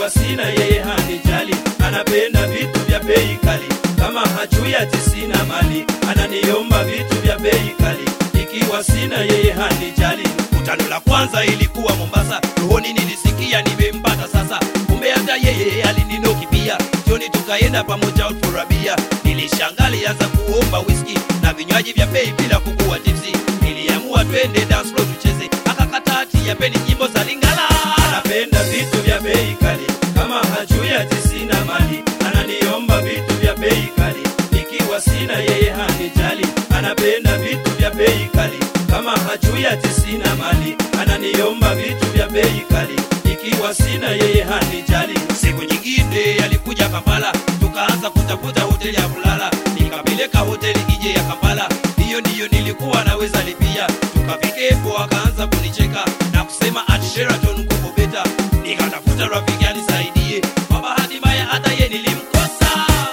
ikiwa sina yeye hanijali anapenda vitu vya bei kali kama hajui ati sina mali ananiomba vitu vya bei kali ikiwa sina yeye hanijali kutano la kwanza ilikuwa mombasa rohoni nilisikia nimempata sasa kumbe hata yeye alininoki pia jioni tukaenda pamoja out for a beer nilishangali anza kuomba whisky na vinywaji vya bei bila kukuwa tipsi niliamua twende dance floor tucheze akakata ati yapeni nyimbo za lingala anapenda vitu vya bei kali kama hajui ati sina mali ananiomba vitu vya bei kali ikiwa sina yeye hanijali anapenda vitu vya bei kali kama hajui ati sina mali ananiomba vitu vya bei kali ikiwa sina yeye hanijali siku nyingine alikuja kampala tukaanza kutafuta hoteli ya kulala nikapeleka hoteli ije ya kampala hiyo ndiyo nilikuwa naweza lipia tukafikepo akaanza kunicheka na kusema ati sheraton kuko beta nikatafuta rafiki anisaidie kwa bahati mbaya hata ye nilimkosa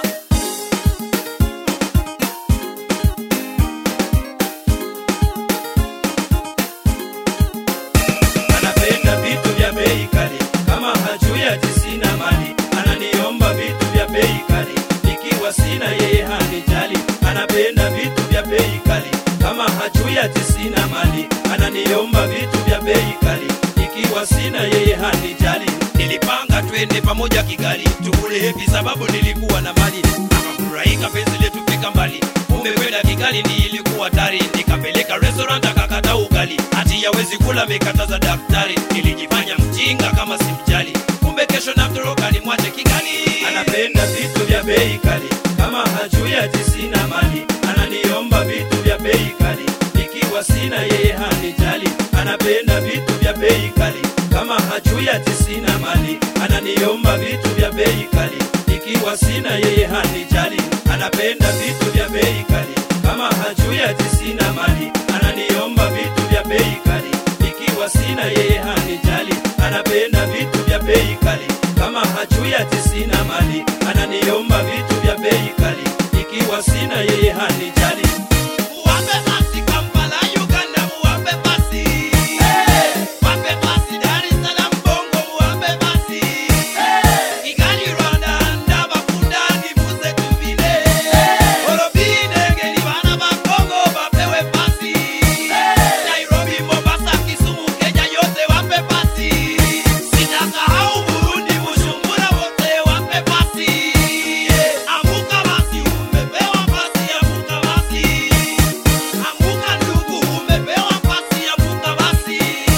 anapenda vitu vya bei kali kama hajui ati sina mali ananiomba vitu vya bei kali ikiwa sina yeye hanijali anapenda vitu vya bei kali kama hajui ati sina mali ananiomba vitu vya bei kali ikiwa sina yeye hanijali nilipanga twende pamoja kigali tukule hepi sababu nilikuwa na mali akafurahika penzi letu fika mbali kumbe kwenda kigali ni ilikuwa tari nikapeleka restaurant akakata ugali hati yawezi kula mekataza daktari nilijifanya mjinga kama simjali kumbe kesho namtoroka nimwache kigali anapenda vitu vya bei kali kama hajui ati sina mali ananiomba vitu vya bei kali ikiwa sina yeye hanijali anapenda vitu vya bei kali kama hajui ati sina mali ananiomba vitu vya bei kali ikiwa sina yeye hanijali anapenda vitu vya bei kali kama hajui ati sina mali ananiomba vitu vya bei kali ikiwa sina yeye hanijali anapenda vitu vya bei kali kama hajui ati sina mali ananiomba vitu vya bei kali ikiwa sina yeye hanijali Muwape basi Kampala, Uganda, muwape basi. Wape basi Dar es Salaam, Bongo, muwape basi. Kigali, Rwanda, Ndabakunda, nivuze tuvile. Olobine, ngeli bana ba Kongo, bapewe basi. Nairobi, Mombasa, Kisumu, Kenya, yote wape basi. Sitasahau Burundi, Bujumbura, wote wape basi. Amuka basi, umepewa basi, amuka basi. Amuka ndugu, umepewa basi, amuka basi.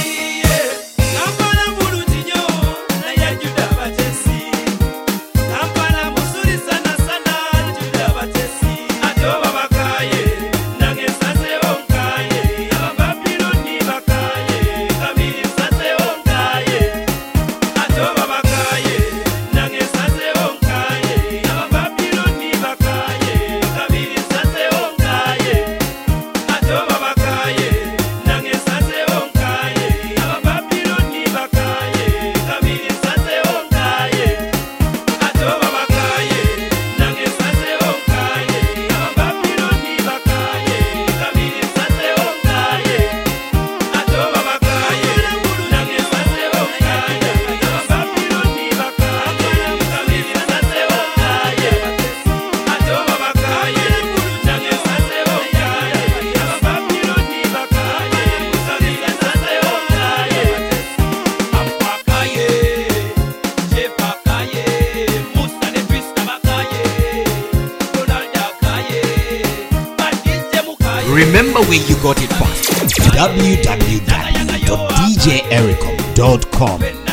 Kampala mulunginyo, naye Juda Batesi. Kampala muzuri sana sana, Juda Batesi. Ate oba bakaye, nange nsazeewo nkaye. Abababiloni bakaye, kabiri nsazeewo nkaye. Ate oba bakaye, nange nsazeewo nkaye. Abababiloni bakaye, kabiri nsazeewo nkaye. Atoba bakaye, nange nsazeewo nkaye. Abababiloni bakaye, kabiri nsazeewo nkaye. Atoba bakaye, nange nsazeewo nkaye. Abababiloni bakaye, kabiri nsazeewo nkaye. Atoba bakaye, nange nsazeewo nkaye. Abababiloni bakaye, kabiri nsazeewo nkaye. Atoba bakaye, nange nsazeewo nkaye. Abababiloni bakaye, kabiri nsazeewo nkaye. Ampakaye, Jepakaye, Musa ne Krista bakaye, Donald akaye, Badije mukaye. Remember where you got it from. www.djericom.com.